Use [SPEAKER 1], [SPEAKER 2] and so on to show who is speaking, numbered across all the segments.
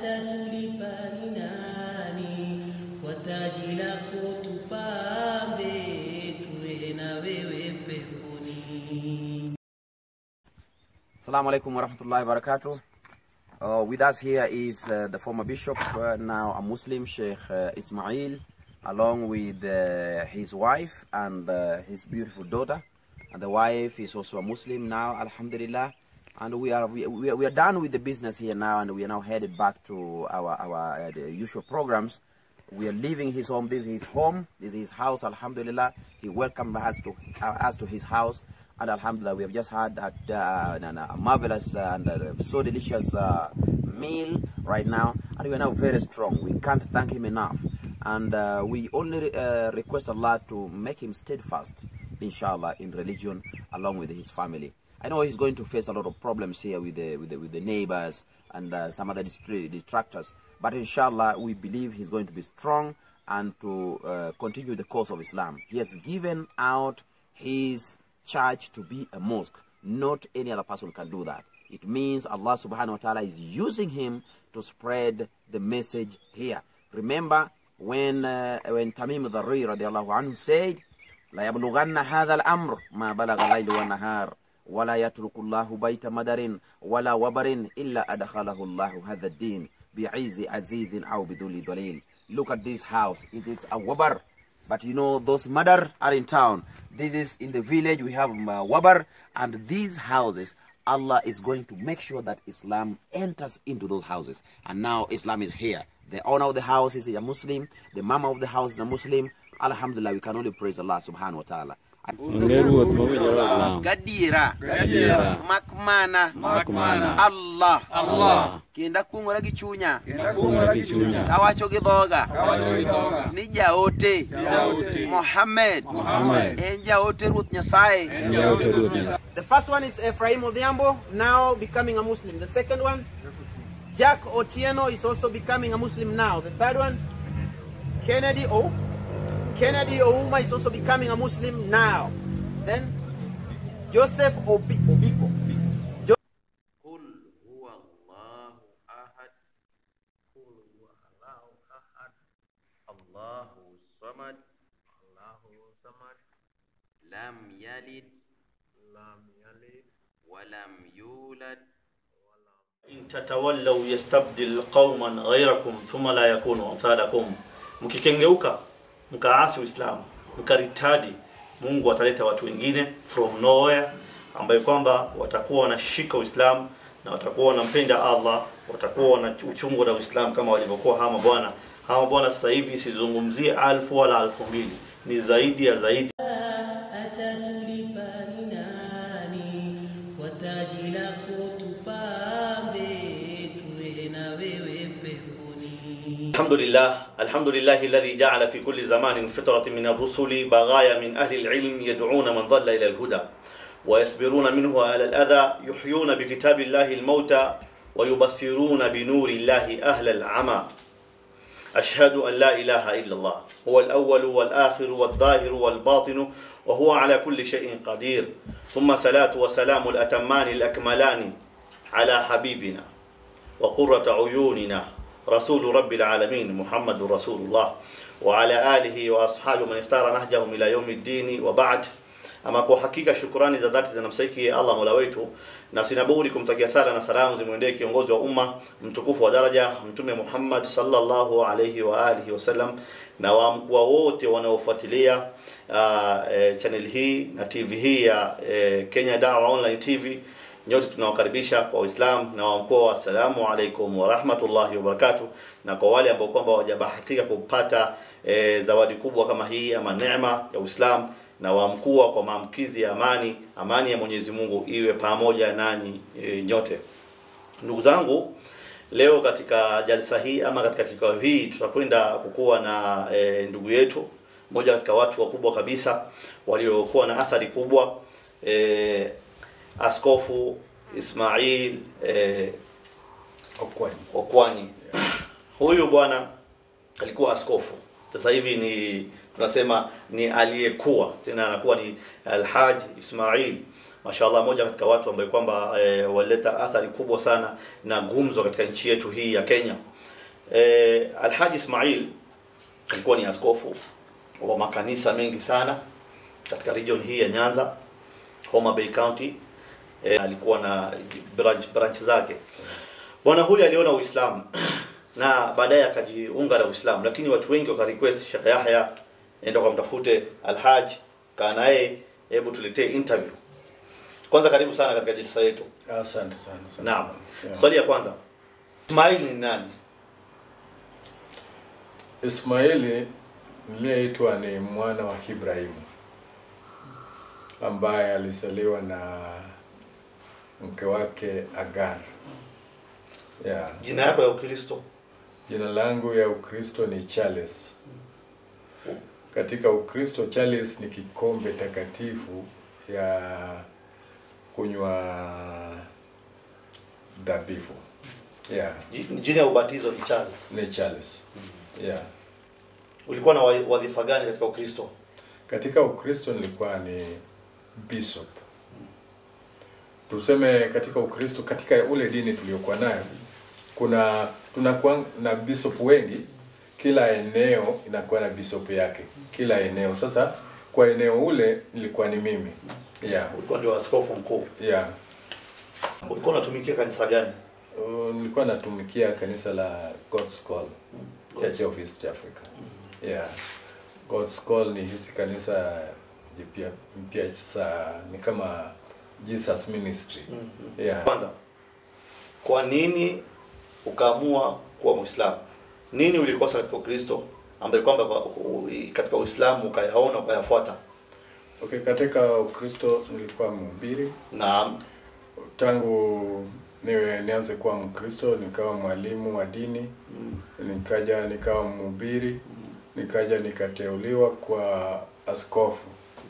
[SPEAKER 1] atatulipa ni nani? Kwa taji lako tupambe, tuwe na wewe peponi.
[SPEAKER 2] Assalamu alaikum warahmatullahi wabarakatuh. Uh, with us here is uh, the former bishop, uh, now a Muslim, Sheikh uh, Ismail, along with uh, his wife and uh, his beautiful daughter. And the wife is also a Muslim now, Alhamdulillah. And we are we, we are, we are done with the business here now, and we are now headed back to our our uh, the usual programs. We are leaving his home. This is his home. This is his house. Alhamdulillah. He welcomed us to uh, us to his house. And Alhamdulillah, we have just had a, uh, an- a marvelous uh, and uh, so delicious uh, meal right now, and we are now very strong. We can't thank him enough, and uh, we only uh, request Allah to make him steadfast, inshallah, in religion along with his family. I know he's going to face a lot of problems here with the with the, with the neighbors and uh, some other distra- distractors, but inshallah, we believe he's going to be strong and to uh, continue the course of Islam. He has given out his church to be a mosque. Not any other person can do that. It means Allah subhanahu wa ta'ala is using him to spread the message here. Remember when uh, when Tamim al-Dharri radiallahu anhu said, لا يبلغن هذا الأمر ما بلغ الليل والنهار ولا يترك الله بيت مدر ولا وبر إلا أدخله الله هذا الدين بعز عزيز أو بذل دليل Look at this house. It is a wabar. But you know, those mother are in town. This is in the village. We have um, uh, wabar. And these houses, Allah is going to make sure that Islam enters into those houses. And now Islam is here. The owner of the house is a Muslim. The mama of the house is a Muslim. Alhamdulillah, we can only praise Allah subhanahu wa ta'ala.
[SPEAKER 3] Ngeruoth mawinjore
[SPEAKER 2] Gadiera.
[SPEAKER 3] Gadiera.
[SPEAKER 2] Makmana.
[SPEAKER 3] Makmana.
[SPEAKER 2] Allah.
[SPEAKER 3] Allah.
[SPEAKER 2] Kenda kung'ora gi chunya.
[SPEAKER 3] Kung'ora gi chunya.
[SPEAKER 2] Kawacho gi dhoga.
[SPEAKER 3] Kawacho gi dhoga.
[SPEAKER 2] Ni jaote.
[SPEAKER 3] Jaote.
[SPEAKER 2] Mohammed.
[SPEAKER 3] Mohammed.
[SPEAKER 2] En jaote Ruoth Nyasaye.
[SPEAKER 3] En jaote Ruoth Nyasaye.
[SPEAKER 2] The first one is Ephraim Odhiambo, now becoming a Muslim. The second one, Jack Otieno is also becoming a Muslim now. The third one, Kennedy O. Kennedy Ouma is also becoming a Muslim now. Then, Joseph Obi- Obiko. Jo- قل هو الله أحد قل هو الله أحد الله الصمد الله الصمد لم يلد لم يلد ولم يولد
[SPEAKER 4] إن تتولوا يستبدل قوما غيركم ثم لا يكونوا أمثالكم mkikengeuka mkaasi Uislamu mkaritadi Mungu ataleta watu wengine from nowhere ambayo kwamba watakuwa wanashika Uislamu na watakuwa wanampenda Allah watakuwa wana uchungu na Uislamu kama walivyokuwa hawa mabwana hawa mabwana sasa hivi sizungumzie alfu wala alfu mbili ni zaidi ya zaidi
[SPEAKER 1] atatulipa ni nani? Kwa taji lako tupambe, tuwe na wewe peponi.
[SPEAKER 4] الحمد لله الحمد لله الذي جعل في كل زمان فترة من الرسل بغايا من أهل العلم يدعون من ضل إلى الهدى ويصبرون منه على الأذى يحيون بكتاب الله الموتى ويبصرون بنور الله أهل العمى أشهد أن لا إله إلا الله هو الأول والآخر والظاهر والباطن وهو على كل شيء قدير ثم صلاة وسلام الأتمان الأكملان على حبيبنا وقرة عيوننا رسول رب العالمين محمد رسول الله وعلى آله وأصحابه من اختار نهجهم إلى يوم الدين وبعد ama kwa hakika shukurani za dhati zinamstahiki Allah Mola wetu na sina budi kumtakia sala na salamu zimwendee kiongozi wa umma mtukufu wa daraja Mtume Muhammad sallallahu alayhi wa alihi wasallam na wamkua wote wanaofuatilia uh, e, channel hii na TV hii ya e, Kenya Dawa Online TV nyote tunawakaribisha kwa Uislamu na wa mkoa assalamu alaikum wa rahmatullahi wa barakatuh na kwa wale ambao kwamba hawajabahatika kupata e, zawadi kubwa kama hii ama neema ya Uislamu na wa mkuu kwa maamkizi ya amani amani ya Mwenyezi Mungu iwe pamoja nanyi e, nyote ndugu zangu leo katika jalsa hii ama katika kikao hii tutakwenda kukuwa na e, ndugu yetu mmoja katika watu wakubwa kabisa waliokuwa na athari kubwa e, askofu Ismail e,
[SPEAKER 3] Okwani.
[SPEAKER 4] Okwanyi huyu bwana alikuwa askofu sasa hivi ni tunasema ni aliyekuwa tena anakuwa ni Alhaj Ismail mashallah moja katika watu ambaye kwamba e, walileta athari kubwa sana na gumzo katika nchi yetu hii ya Kenya. E, Alhaji Ismail alikuwa ni askofu wa makanisa mengi sana katika region hii ya Nyanza, Homa Bay County. E, alikuwa na branch, branch zake. Bwana huyu aliona Uislamu na baadaye akajiunga na Uislamu, lakini watu wengi wakarequest Sheikh Yahya, enda kumtafute Alhaj, kaa naye, hebu tuletee interview. Kwanza karibu sana katika jilsa yetu.
[SPEAKER 3] Asante sana. asante
[SPEAKER 4] Naam.
[SPEAKER 3] sana. Yeah.
[SPEAKER 4] Swali ya kwanza. Ismail ni nani?
[SPEAKER 3] Ismaili niliyeitwa ni mwana wa Ibrahimu ambaye alizaliwa na mke wake Agar. Yeah.
[SPEAKER 4] Jina yako ya Ukristo?
[SPEAKER 3] Jina langu ya Ukristo ni Charles. Katika Ukristo Charles ni kikombe takatifu ya kunywa dhabihu. Yeah,
[SPEAKER 4] Ji- Jina ya ubatizo ni Charles.
[SPEAKER 3] ni Charles. Yeah.
[SPEAKER 4] Ulikuwa na wa- wadhifa gani katika Ukristo?
[SPEAKER 3] Katika Ukristo nilikuwa ni bishop. Tuseme katika Ukristo, katika ule dini tuliokuwa nayo, kuna tunakuwa na bishop wengi, kila eneo inakuwa na bishop yake, kila eneo. Sasa kwa eneo ule nilikuwa ni mimi. Yeah,
[SPEAKER 4] Ulikuwa ndio askofu mkuu.
[SPEAKER 3] yeah.
[SPEAKER 4] Ulikuwa unatumikia kanisa gani?
[SPEAKER 3] Uh, nilikuwa natumikia kanisa la God's Call Church of East Africa. Yeah. God's Call ni hizi kanisa jipya mpya sa ni kama Jesus Ministry. Yeah.
[SPEAKER 4] Kwanza, kwa nini ukaamua kuwa Muislamu? Nini ulikosa katika Ukristo ambaye kwamba kwa- u- katika Uislamu ukayaona ukayafuata?
[SPEAKER 3] Okay, katika Ukristo nilikuwa mhubiri
[SPEAKER 4] Na
[SPEAKER 3] tangu niwe nianze kuwa Mkristo, nikawa mwalimu wa dini, nikaja nikawa mhubiri, nikaja nikateuliwa kwa askofu.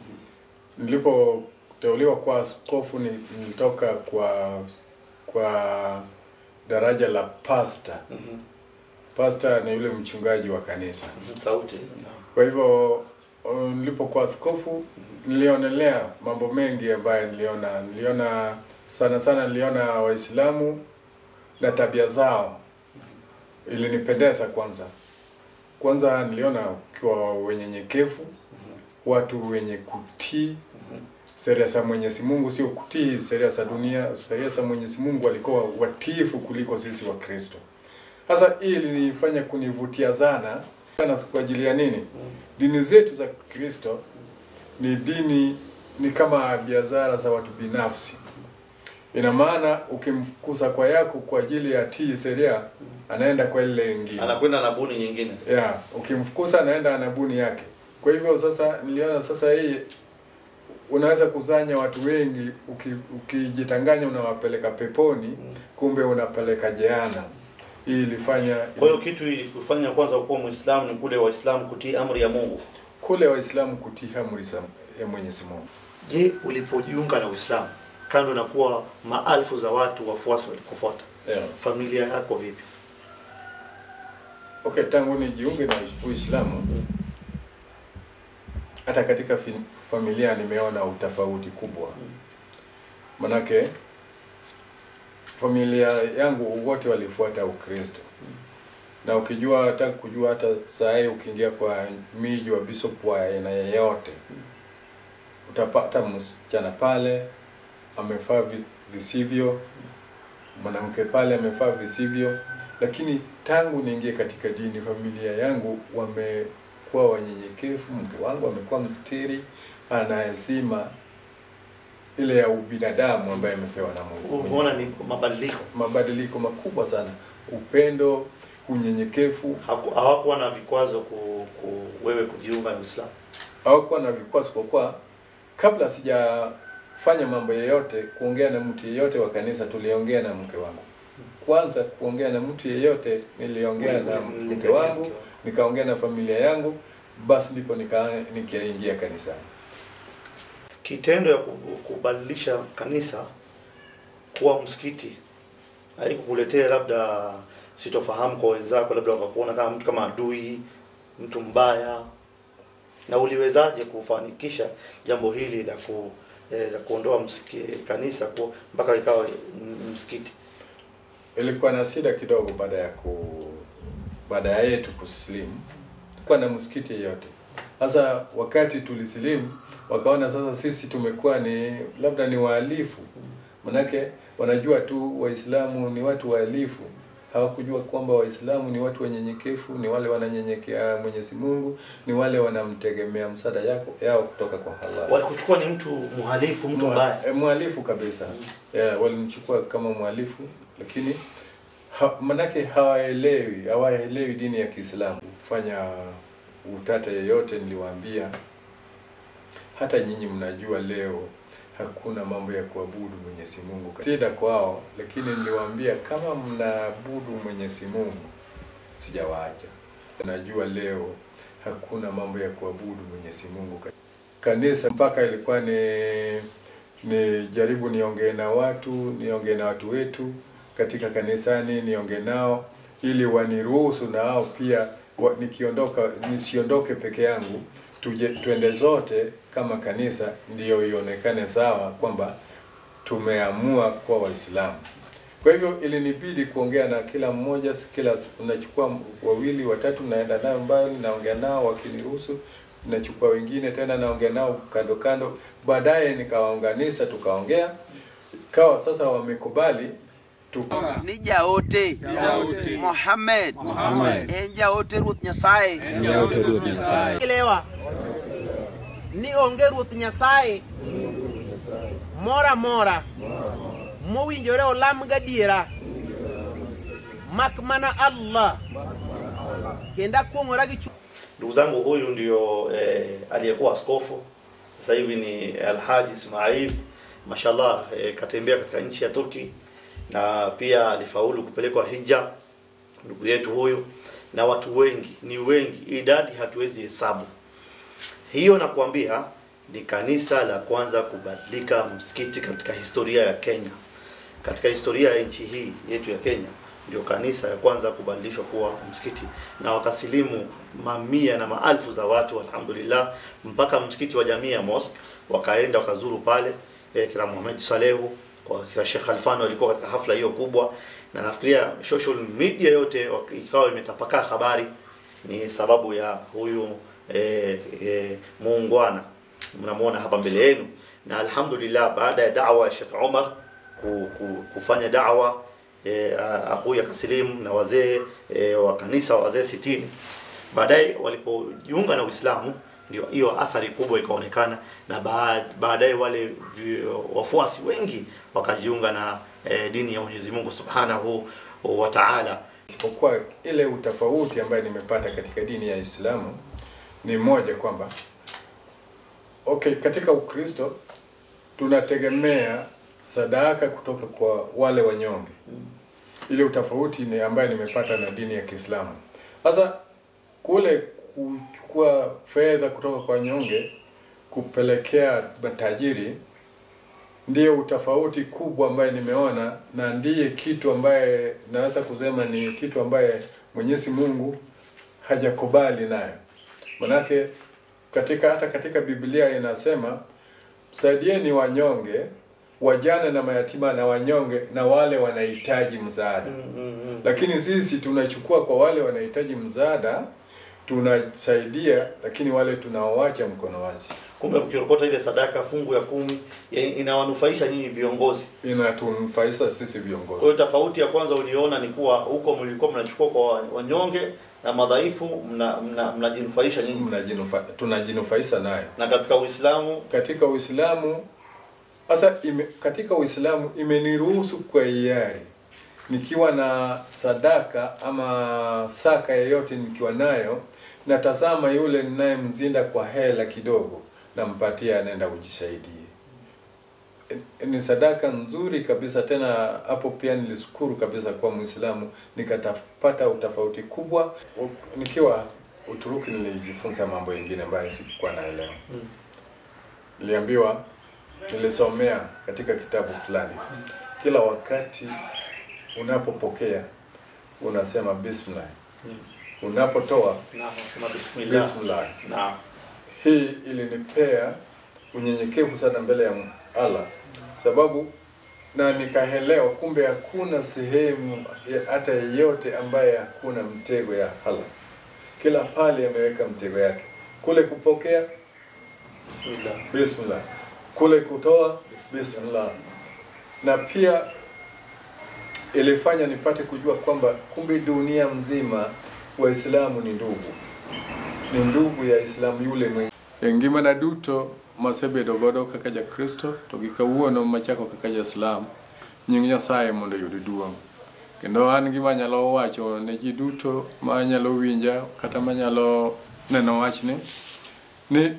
[SPEAKER 3] Nilipoteuliwa kwa askofu ni- nilitoka kwa kwa daraja la pasta. Pasta ni yule mchungaji wa kanisa.
[SPEAKER 4] sauti
[SPEAKER 3] Kwa hivyo uh, nilipokuwa askofu nilionelea mambo mengi ambayo niliona niliona sana sana niliona Waislamu na tabia zao ilinipendeza kwanza. Kwanza niliona ukiwa wenyenyekevu, watu wenye kutii sheria za Mwenyezi Mungu, sio kutii sheria za dunia. Sheria za Mwenyezi Mungu walikuwa watiifu kuliko sisi wa Kristo. Sasa hii ilinifanya kunivutia sana sana kwa ajili ya nini? Dini zetu za Kristo ni dini ni kama biashara za watu binafsi. Ina maana ukimfukuza kwa yako kwa ajili ya tii sheria, anaenda kwa ile ingine.
[SPEAKER 4] anakwenda na buni nyingine.
[SPEAKER 3] Yeah, ukimfukuza anaenda anabuni yake. Kwa hivyo sasa niliona sasa hii unaweza kuzanya watu wengi uki- ukijitanganya unawapeleka peponi, kumbe unapeleka jehana. Hii ilifanya
[SPEAKER 4] Kwa hiyo kitu ilikufanya kwanza kuwa Muislamu ni kule Waislamu kutii amri ya Mungu.
[SPEAKER 3] kule Waislamu kutii amri za ya Mwenyezi Mungu.
[SPEAKER 4] Je, ulipojiunga na Uislamu, kando na kuwa maelfu za watu wafuasi walikufuata,
[SPEAKER 3] Yeah.
[SPEAKER 4] familia yako vipi?
[SPEAKER 3] Okay, tangu nijiunge na Uislamu hata katika fi- familia nimeona utofauti kubwa. Manake familia yangu wote walifuata Ukristo. Na ukijua hata kujua hata saa hii ukiingia kwa miji wa bishop wa aina yeyote utapata msichana pale amefaa vi- visivyo, mwanamke pale amefaa visivyo, lakini tangu niingie katika dini, familia yangu wamekuwa wanyenyekevu. Mke wangu amekuwa mstiri, ana heshima ile ya ubinadamu ambaye amepewa na Mungu.
[SPEAKER 4] Umeona ni mabadiliko,
[SPEAKER 3] mabadiliko makubwa sana, upendo, unyenyekevu.
[SPEAKER 4] Haku- hawakuwa na vikwazo ku, ku wewe kujiunga na Uislamu.
[SPEAKER 3] Hawakuwa na vikwazo kwa kuwa kabla sijafanya mambo yeyote, kuongea na mtu yeyote wa kanisa, tuliongea na mke wangu kwanza. Kuongea na mtu yeyote, niliongea na mke wangu, nikaongea na familia yangu, basi ndipo nika nikaingia kanisani.
[SPEAKER 4] Kitendo ya ku- kubadilisha kanisa kuwa msikiti haikukuletea labda sitofahamu kwa wenzako, labda wakakuona kama mtu kama adui, mtu mbaya, na uliwezaje kufanikisha jambo hili la ku eh, za kuondoa msiki, kanisa ku, mpaka ikawa mm, msikiti?
[SPEAKER 3] ilikuwa na shida kidogo baada ya ku baada ya yetu kusilimu kuwa na msikiti yote sasa wakati tulisilimu wakaona sasa sisi tumekuwa ni labda ni wahalifu manake wanajua tu waislamu ni watu wahalifu hawakujua kwamba waislamu ni watu wanyenyekevu ni wale wananyenyekea mwenyezi mungu ni wale wanamtegemea msaada yako yao kutoka kwa halali
[SPEAKER 4] Walikuchukua ni mtu mhalifu, mtu mbaya.
[SPEAKER 3] Eh, mhalifu kabisa yeah, walimchukua kama mhalifu lakini ha, manake hawaelewi hawaelewi dini ya Kiislamu. Fanya utata yeyote, niliwaambia hata nyinyi mnajua leo hakuna mambo ya kuabudu Mwenyezi Mungu. Sida kwao, lakini niliwaambia kama mnaabudu Mwenyezi Mungu sijawaacha. Najua leo hakuna mambo ya kuabudu Mwenyezi Mungu kanisa mpaka ilikuwa ni ni jaribu niongee na watu niongee na watu wetu katika kanisani niongee nao ili waniruhusu na wao pia wa, nikiondoka nisiondoke peke yangu tuje tuende zote kama kanisa ndiyo ionekane sawa kwamba tumeamua kuwa waislamu kwa hivyo ilinibidi kuongea na kila mmoja kila unachukua wawili watatu naenda nao mbali naongea nao wakiniruhusu nachukua wengine tena naongea nao kando kando baadaye nikawaunganisha tukaongea kawa sasa wamekubali tuka
[SPEAKER 2] ni jaote
[SPEAKER 5] Jaote.
[SPEAKER 2] Mohammed
[SPEAKER 5] Mohammed.
[SPEAKER 2] en jaote ruoth Nyasaye
[SPEAKER 5] Jaote Ruoth Nyasaye.
[SPEAKER 1] elewa ni onge ruoth nyasaye moro amora mowinjore olam gadiera mak mana allah kendo akwong'ora gi chu
[SPEAKER 4] Ndugu zangu, huyu ndio eh, aliyekuwa askofu, sasa hivi ni Alhaji Ismail. Mashallah, eh, katembea katika nchi ya Turki na pia alifaulu kupelekwa hija, ndugu yetu huyu, na watu wengi, ni wengi, idadi hatuwezi hesabu. Hiyo nakuambia ni kanisa la kwanza kubadilika msikiti katika historia ya Kenya. Katika historia ya nchi hii yetu ya Kenya ndio kanisa ya kwanza kubadilishwa kuwa msikiti, na wakasilimu mamia na maelfu za watu, alhamdulillah, mpaka msikiti wa Jamia Mosque wakaenda wakazuru pale eh, kila Muhammad Salehu kwa kila Sheikh Alfano alikuwa katika hafla hiyo kubwa, na nafikiria social media yote wak- ikawa imetapakaa habari ni sababu ya huyu eh, eh, muungwana mnamuona hapa mbele yenu, na alhamdulillah, baada ya da'wa ya Sheikh Umar ku, ku, kufanya da'wa eh, akhuya akasilimu na wazee eh, wa kanisa wazee sitini, baadaye walipojiunga na Uislamu ndio hiyo athari kubwa ikaonekana, na baad- baadaye wale vi- wafuasi wengi wakajiunga na eh, dini ya Mwenyezi Mungu Subhanahu wa Ta'ala.
[SPEAKER 3] isipokuwa ile utofauti ambayo nimepata katika dini ya Islamu ni moja kwamba okay, katika Ukristo tunategemea sadaka kutoka kwa wale wanyonge. Ile utofauti ni ambayo nimepata na dini ya Kiislamu. Sasa kule kuchukua fedha kutoka kwa wanyonge kupelekea matajiri ndiyo utofauti kubwa ambaye nimeona na ndiye kitu ambaye naweza kusema ni kitu ambaye Mwenyezi Mungu hajakubali nayo. Manake katika hata katika Biblia inasema saidieni wanyonge, wajane na mayatima na wanyonge na wale wanahitaji msaada. Lakini sisi tunachukua kwa wale wanahitaji msaada, tunasaidia, lakini wale tunaowacha mkono wazi.
[SPEAKER 4] Kumbe mkirokota ile sadaka fungu ya kumi ya- inawanufaisha nyinyi viongozi.
[SPEAKER 3] Inatunufaisha sisi
[SPEAKER 4] Kwa
[SPEAKER 3] viongozi.
[SPEAKER 4] hiyo tofauti ya kwanza uliona ni kuwa huko mlikuwa mnachukua kwa wanyonge na madhaifu mna- mna- mnajinufaisha nyinyi,
[SPEAKER 3] Mnajinufa, tunajinufaisha nayo
[SPEAKER 4] na katika Uislamu
[SPEAKER 3] katika Uislamu. Sasa ime, katika Uislamu imeniruhusu kwa hiari nikiwa na sadaka ama saka yeyote nikiwa nayo, natazama yule ninayemzinda kwa hela kidogo, nampatia, anaenda kujisaidie. E- Ni sadaka nzuri kabisa. Tena hapo pia nilishukuru kabisa kwa Muislamu, nikatapata utofauti kubwa. U- Nikiwa Uturuki nilijifunza mambo mengine ambayo sikuwa naelewa. Niliambiwa, nilisomea katika kitabu fulani, kila wakati unapopokea unasema bismillah, unapotoa
[SPEAKER 4] na nasema bismillah.
[SPEAKER 3] bismillah.
[SPEAKER 4] Na
[SPEAKER 3] Hii ilinipea unyenyekevu sana mbele ya Allah, sababu na nikaelewa kumbe hakuna sehemu ya- hata yeyote ambaye hakuna mtego ya Allah. Kila pale ameweka mtego yake, kule kupokea
[SPEAKER 4] Bismillah.
[SPEAKER 3] bismillah, kule kutoa bismillah, na pia ilifanya nipate kujua kwamba kumbe dunia mzima Waislamu ni ndugu, ni ndugu ya Islamu yule mwenye engimana duto masebedo godo kaka ja Kristo to gi kawuono machako kaka ja Islam nying Nyasaye mondo oyud duong' kendo an gima nyalo wacho ne ji duto ma nyalo winja kata manyalo neno wachni ni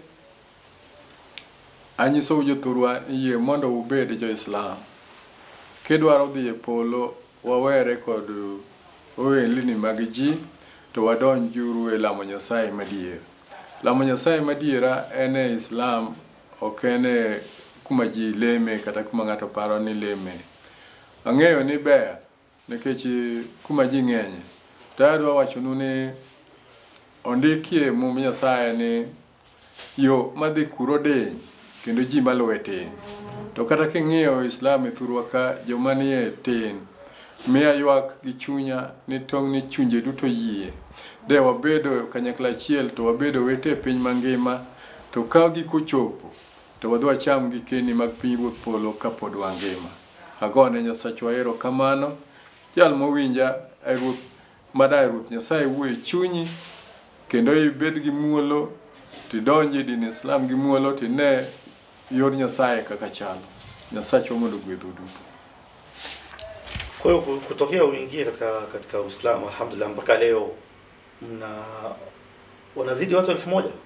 [SPEAKER 3] anyisou jothurwa ni yie mondo ubed jo-Islam kidwaro dhi e polo wawere kod ohelni mag ji to wadonjuru e lamo Nyasaye madier lamo Nyasaye madiera en e Islam ok en e kuma ji leme kata kuma ng'ato paro ni leme ang'eyo ni ber nikech kuma ji ng'enye to adwa wachonu ni ondikie mum Nyasaye ni yo madhi kuro diny kendo ji maluwe tin to kata king'iyo islam e thurwa ka joma nie tin miya ywak gi chunya ni tong' ni chunje duto yie de wabedo kanyakla achiel to wabedo wete e piny mangima to ka giko chopo to wadhi wacham gikeni mag pinyruoth polo kapod wangima agone nyasachwa erokamano jal mowinja e ruoth madaye ruoth nyasaye wuo e chunyi kendo ibed gi muolo tidonji e din islam gi muolo tine yor nyasaye kaka chalo nyasachwa mondo gwedhu duto
[SPEAKER 4] Kwa hiyo ku- kutokea uingie katika katika Uislamu alhamdulillah mpaka leo mna wanazidi watu elfu moja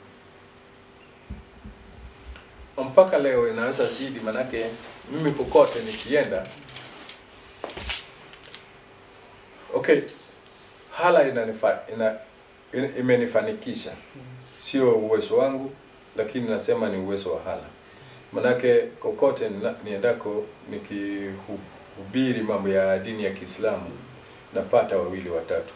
[SPEAKER 3] mpaka leo inaweza zidi manake mimi kokote nikienda okay hala inanifa, ina, ina, imenifanikisha sio uwezo wangu lakini nasema ni uwezo wa hala manake kokote nina- niendako nikihubiri mambo ya dini ya kiislamu napata wawili watatu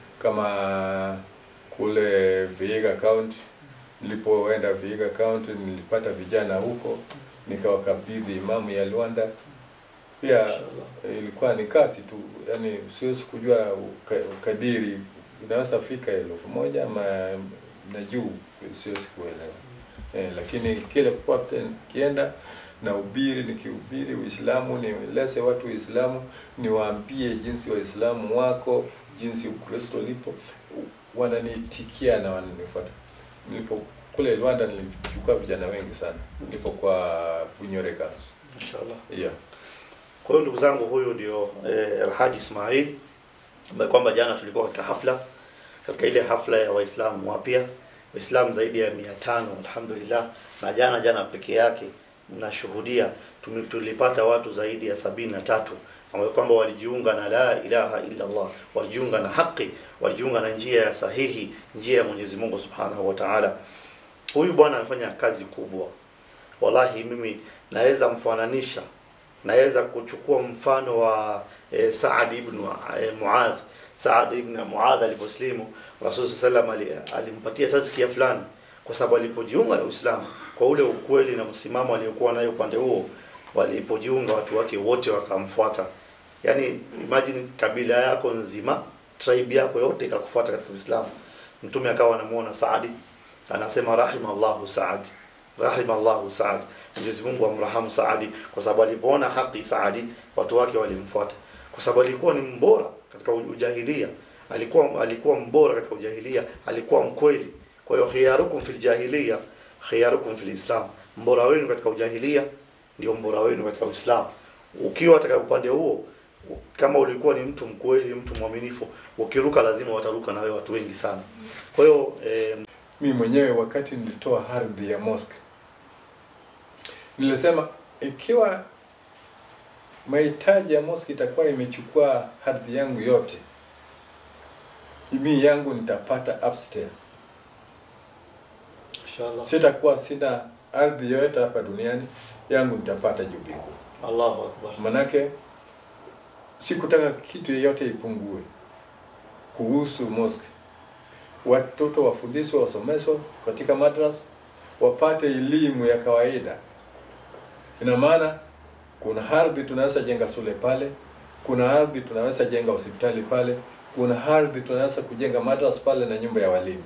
[SPEAKER 3] kama kule Vihiga County nilipoenda Vihiga County nilipata vijana huko nikawakabidhi imamu ya Luanda pia
[SPEAKER 4] Mashallah.
[SPEAKER 3] ilikuwa ni kasi tu yani siwezi kujua uka- ukadiri inaweza fika elfu moja ama na juu siwezi kuelewa eh, lakini kile popote kienda na ubiri nikihubiri Uislamu nieleze watu Uislamu niwaambie jinsi Waislamu wako jinsi Ukristo lipo wananitikia na wananifuata nilipo kule Rwanda nilichukua vijana wengi sana nilipokuwa Bunyore Girls
[SPEAKER 4] inshallah
[SPEAKER 3] yeah.
[SPEAKER 4] Kwa hiyo ndugu zangu, huyu ndio eh, Alhaji Ismail ambaye kwamba jana tulikuwa katika hafla, katika ile hafla ya Waislamu wapya, Waislamu zaidi ya mia tano alhamdulillah, na jana jana peke yake mnashuhudia tumi- tulipata watu zaidi ya sabini na tatu ambao kwamba walijiunga na la ilaha illa Allah, walijiunga na haki, walijiunga na njia ya sahihi, njia ya Mwenyezi Mungu Subhanahu wa Ta'ala. Huyu bwana amefanya kazi kubwa, wallahi mimi naweza mfananisha naweza kuchukua mfano wa e, Saad ibn e, Muadh. Saad ibn Muadh aliposlimu, Rasul sallam ali, alimpatia tazkia fulani, kwa sababu alipojiunga na Uislamu kwa ule ukweli na msimamo aliokuwa nayo upande huo, walipojiunga watu wake wote wakamfuata. Yani imagine kabila yako nzima, tribe yako yote ikakufuata katika Uislamu. Mtume akawa anamuona Saadi, anasema rahimallahu Saad, rahimallahu Saad. Mwenyezi Mungu amrahamu Saadi kwa sababu alipoona haki Saadi watu wake walimfuata, kwa sababu alikuwa ni mbora katika ujahilia, alikuwa alikuwa mbora katika ujahilia, alikuwa mkweli. Kwa hiyo khiyarukum fil jahiliya khiyarukum fil islam, mbora wenu katika ujahilia ndio mbora wenu katika Uislamu. Ukiwa katika upande huo, kama ulikuwa ni mtu mkweli, mtu mwaminifu, ukiruka lazima wataruka na wewe watu wengi sana. Kwa hiyo eh,
[SPEAKER 3] mi mwenyewe wakati nilitoa ardhi ya mosque nilisema ikiwa mahitaji ya mosque itakuwa imechukua ardhi yangu yote mimi yangu nitapata upstairs
[SPEAKER 4] inshallah
[SPEAKER 3] sitakuwa sina ardhi yoyote hapa duniani yangu nitapata juu mbinguni
[SPEAKER 4] Allahu akbar.
[SPEAKER 3] manake sikutaka kitu yeyote ipungue kuhusu mosque. Watoto wafundishwe, wasomeshwe katika madras, wapate elimu ya kawaida ina maana kuna ardhi tunaweza jenga shule pale kuna ardhi tunaweza jenga hospitali pale kuna ardhi tunaweza kujenga madrasa pale na nyumba ya walimu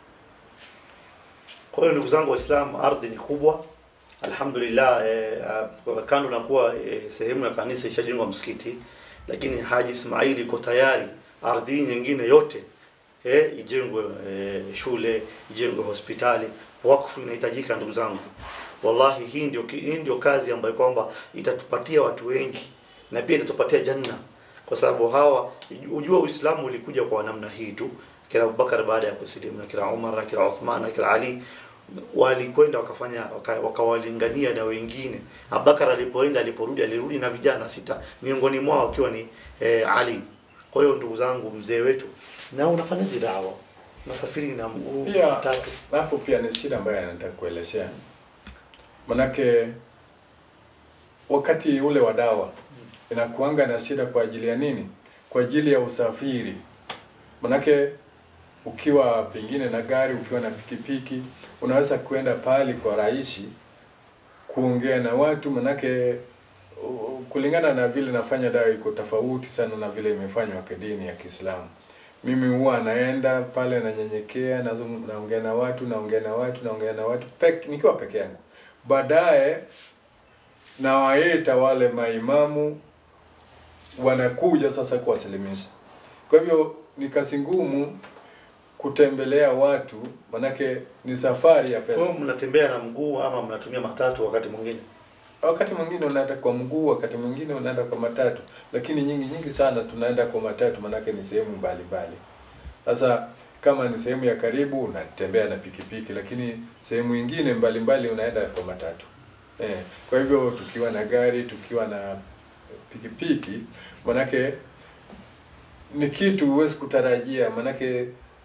[SPEAKER 4] Kwa hiyo ndugu zangu Waislamu, ardhi ni kubwa. Alhamdulillah, eh, ah, kando na kuwa eh, sehemu ya kanisa ishajengwa msikiti, lakini Haji Ismaili iko tayari ardhi hii nyingine yote eh, ijengwe eh, shule, ijengwe hospitali. Wakfu inahitajika ndugu zangu. Wallahi, hii ndio hii ndio kazi ambayo kwamba itatupatia watu wengi na pia itatupatia janna, kwa sababu hawa, ujua Uislamu ulikuja kwa namna hii tu kila Abubakar baada ya kusilimu na kila Umar na kila Uthman na kila Ali walikwenda wakafanya waka- wakawalingania na wengine. Abubakar alipoenda aliporudi alirudi na vijana sita, miongoni mwao akiwa ni eh, Ali. Kwa hiyo ndugu zangu, mzee wetu, na unafanyaje dawa? Unasafiri na mguu
[SPEAKER 3] pia
[SPEAKER 4] tatu.
[SPEAKER 3] hapo pia ni shida ambayo anataka kuelezea manake wakati ule wa dawa inakuanga na shida kwa ajili ya nini kwa ajili ya usafiri manake ukiwa pengine na gari ukiwa na pikipiki unaweza kwenda pali kwa rahisi kuongea na watu manake u- kulingana na vile nafanya dawa iko tofauti sana na vile imefanywa kidini ya Kiislamu. Mimi huwa naenda pale nanyenyekea, nazung- naongea na watu, naongea na watu, naongea na watu pek, nikiwa peke yangu. Baadaye nawaita wale maimamu wanakuja sasa kuwasilimisha. Kwa hivyo ni kazi ngumu kutembelea watu, manake ni safari ya
[SPEAKER 4] Kwa
[SPEAKER 3] pesa.
[SPEAKER 4] hiyo mnatembea na mguu ama mnatumia matatu wakati mwingine?
[SPEAKER 3] wakati mwingine unaenda kwa mguu, wakati mwingine unaenda kwa matatu, lakini nyingi nyingi sana tunaenda kwa matatu, manake ni sehemu mbalimbali. Sasa kama ni sehemu ya karibu unatembea na pikipiki, lakini sehemu nyingine mbalimbali unaenda kwa matatu. Eh, kwa hivyo tukiwa na gari, tukiwa na pikipiki, manake ni kitu huwezi kutarajia, manake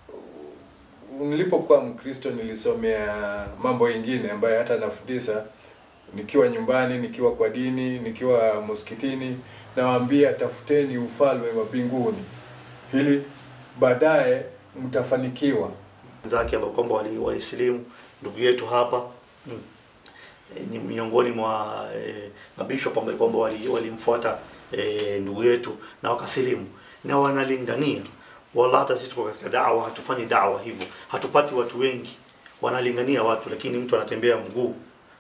[SPEAKER 3] nilipokuwa Mkristo nilisomea mambo ingine ambayo hata nafundisha nikiwa nyumbani, nikiwa kwa dini, nikiwa msikitini, nawaambia tafuteni ufalme wa mbinguni ili baadaye mtafanikiwa.
[SPEAKER 4] zake ambao kwamba wali- walisilimu ndugu yetu hapa mm. e, ni miongoni mwa e, mabishop ambao kwamba wali- walimfuata e, ndugu yetu na wakasilimu na wanalingania wala hata sisi tuko katika dawa hatufanyi dawa hivyo hatupati watu wengi wanalingania watu lakini mtu anatembea mguu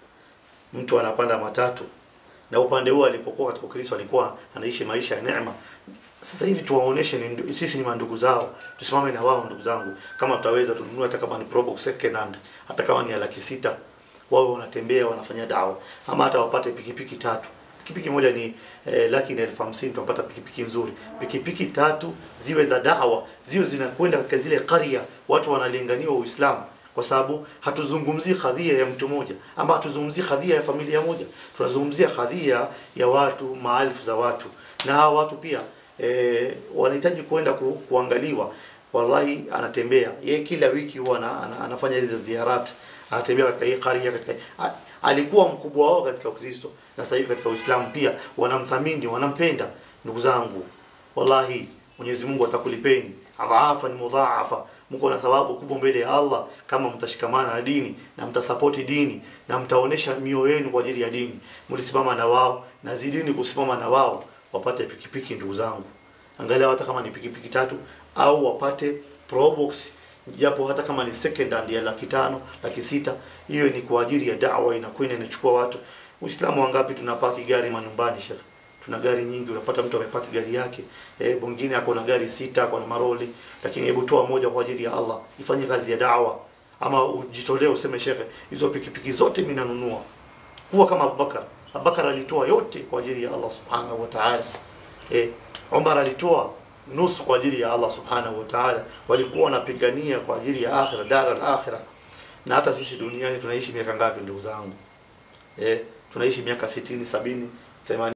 [SPEAKER 4] mtu anapanda matatu na upande huo alipokuwa katika Ukristo alikuwa anaishi maisha ya neema. Sasa hivi tuwaoneshe ni ndu- sisi ni mandugu zao, tusimame na wao ndugu zangu. Kama tutaweza tununue hata kama ni Probox second hand, hata kama ni ya laki sita, wawe wanatembea wanafanya dawa, ama hata wapate pikipiki tatu. Pikipiki moja ni eh, laki na elfu hamsini tunapata pikipiki nzuri. Pikipiki tatu ziwe za dawa, ziwe zinakwenda katika zile qaria, watu wanalinganiwa Uislamu kwa sababu hatuzungumzii kadhia ya mtu mmoja ama hatuzungumzii kadhia ya familia moja, tunazungumzia kadhia ya watu, maelfu za watu, na hawa watu pia e, wanahitaji kwenda ku, kuangaliwa. Wallahi, anatembea yeye kila wiki huwa ana, ana, anafanya hizo ziarati, anatembea katika hii qaria, katika a, alikuwa mkubwa wao katika Ukristo na sasa hivi katika Uislamu pia wanamthamini, wanampenda. Ndugu zangu, wallahi Mwenyezi Mungu atakulipeni adhaafan mudhaafa, mko na thawabu kubwa mbele ya Allah kama mtashikamana na dini na mtasapoti dini na mtaonesha mioyo yenu kwa ajili ya dini, mlisimama na wao na zidini kusimama na wao, wapate pikipiki ndugu zangu, angalau hata kama ni pikipiki tatu au wapate probox japo hata kama ni second hand ya laki tano laki sita hiyo ni kwa ajili ya dawa, inakwenda inachukua watu. Uislamu wangapi tunapaki gari manyumbani shekhe? tuna gari nyingi, unapata mtu amepaki gari yake eh, mwingine ako na gari sita, ako na maroli, lakini hebu toa moja kwa ajili ya Allah, ifanye kazi ya dawa, ama ujitolee useme, shekhe, hizo pikipiki zote mimi nanunua. Kuwa kama Abubakar. Abubakar alitoa yote kwa ajili ya Allah subhanahu wa ta'ala. Eh, Umar alitoa nusu kwa ajili ya Allah subhanahu wa ta'ala. Walikuwa wanapigania kwa ajili ya akhira, dar al-akhira. Na hata sisi duniani tunaishi miaka ngapi ndugu zangu? Eh, tunaishi miaka 60, 70, 80